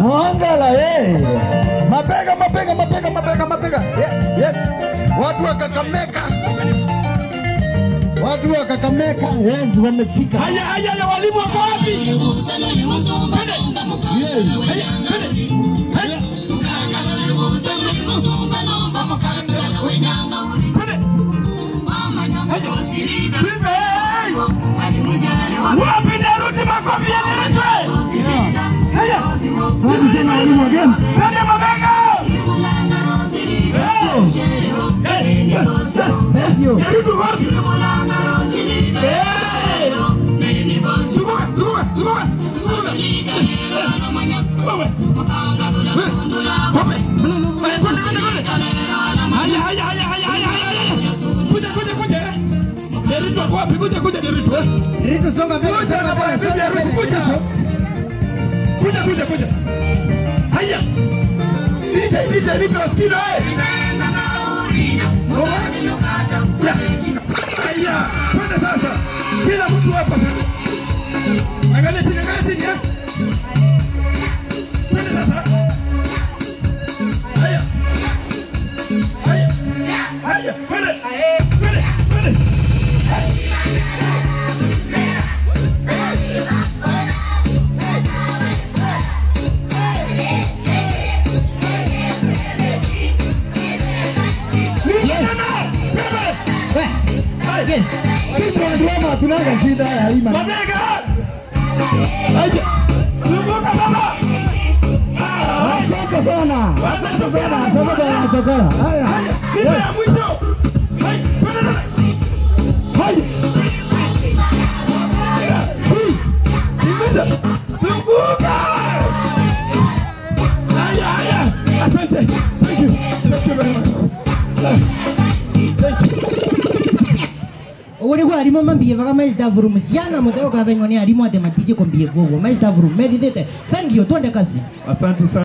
Mwangala eh. Mapega mapega mapega mapega mapega. Ye- Yes. Watu wa Kakamega. Watu wa Kakamega yes wamefika. Haya haya ya walimu wako wapi? Yes. Haya, twende. Haya. Twende. Twende. Wapi Daruti makofi yaletwe? Haya. Asante sana walimu wa game. Twende mabega. Eh, eh, Thank you. Daruti wapi? Eh. Zunguka, zunguka, zunguka, zunguka. Wewe. Haya, haya, haya, haya, haya, haya, haya. Kuja, kuja, kuja. Derito ako wapi? Kuja, kuja, Derito. eh. Rito songa mbele, Kuja songa na bwana mbele, bibi songa harusi, mbele. kuja. Rito. Kuja, kuja, kuja. Haya. DJ, DJ, nipe wasikilo, eh. Ya. Haya, twende sasa. Kila mtu hapa sasa. Angalia chini, angalia chini, eh. Twende sasa. Haya. Haya. Haya, twende. Twende, twende. Eh, yes. Rito anatuomba tunanga shida ya ima. Mabega! Haya. Zunguka baba. Ah, Asante sana. Asante sana. sana. Asante sana chakora. Haya. Haya, kitu ya mwisho. Haya, twende tena. Haya. Hii. Ingiza. Zunguka. Haya, haya. Asante. Thank you. Thank you very much. Thank you. uri ku arimo mambie vaka maistafuru musiana muteo kavenywa ni arimo atematiche kombie vovo maistafuru medithite thank you twende kazi Asante sana.